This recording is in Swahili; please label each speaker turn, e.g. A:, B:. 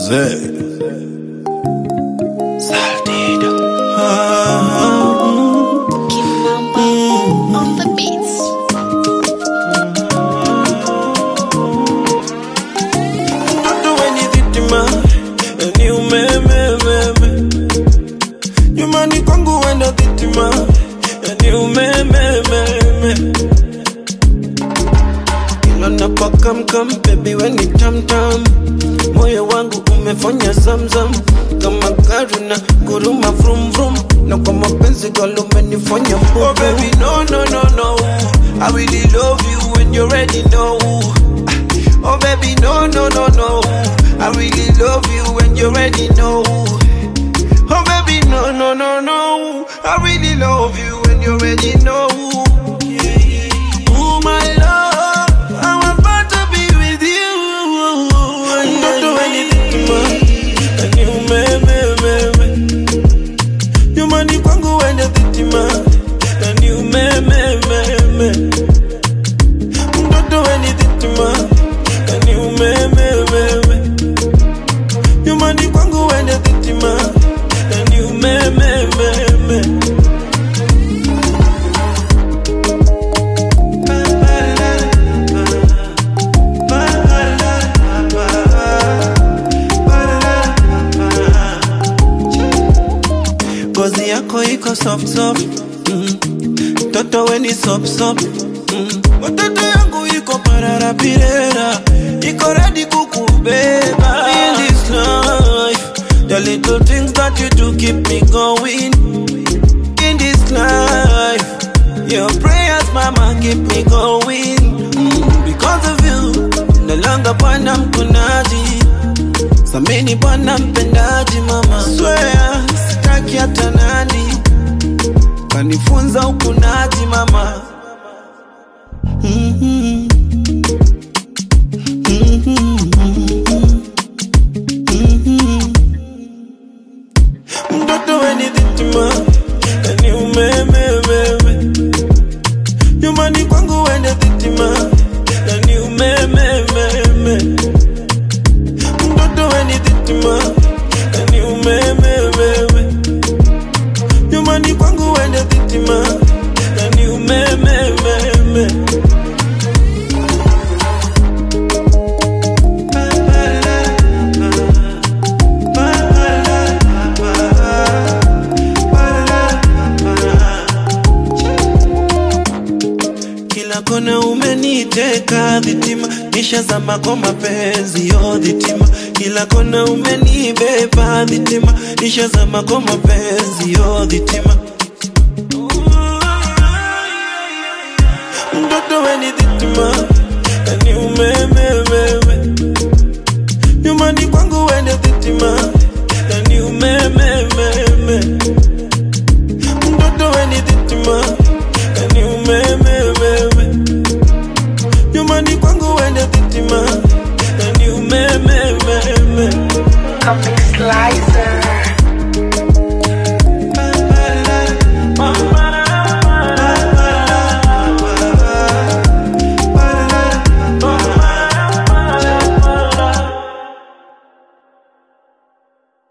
A: Jose.
B: Saldido.
C: Kimamba on the beats.
B: Mtoto wenye dhitima ni umemememe nyumbani kwangu wenda dhitima ni umemememe ilo napakamkam bebi weni tamtam moyo wangu umefanya zamzam kama gari na guruma vrum vrum na kwa mapenzi galo umenifanya oh baby no no no no I really love you when you already know Oh baby, no, no, no, no. I really love you when you already know. Oh baby, no, no, no, no. I really love you when you already know. Oh my love, I'm about to be with you. Don't do anything to me. And you, me, me, me, me. You money kwangu when you think to me. And you, me, me, me, me. Don't do anything to me. And you me me me me You money kwangu wende dhitima And you me me me me Ngozi yako iko soft soft mm. Toto weni sop sop mm. Watoto yangu iko parara pirera Iko ready kukubeba In this life The little things that you do keep me going In this life Your prayers mama keep me going mm. Because of you No longer bwana mkunaji Samini bwana mpendaji mama Swear sitaki hata nani Kanifunza ukunaji mama Mhm. mtoto weni dhitima ni umemememe nyumbani kwangu wende dhitima ni umemememe mtoto weni dhitima ni umemememe nyumbani kwangu wende dhitima ni umemememe kila kona umeniteka dhitima nishazama kwa mapenzi yo dhitima kila kona umenibeba dhitima nishazama kwa mapenzi yo dhitima mtoto weni dhitima ni umemememe nyumbani kwangu wende dhitima ni umemememe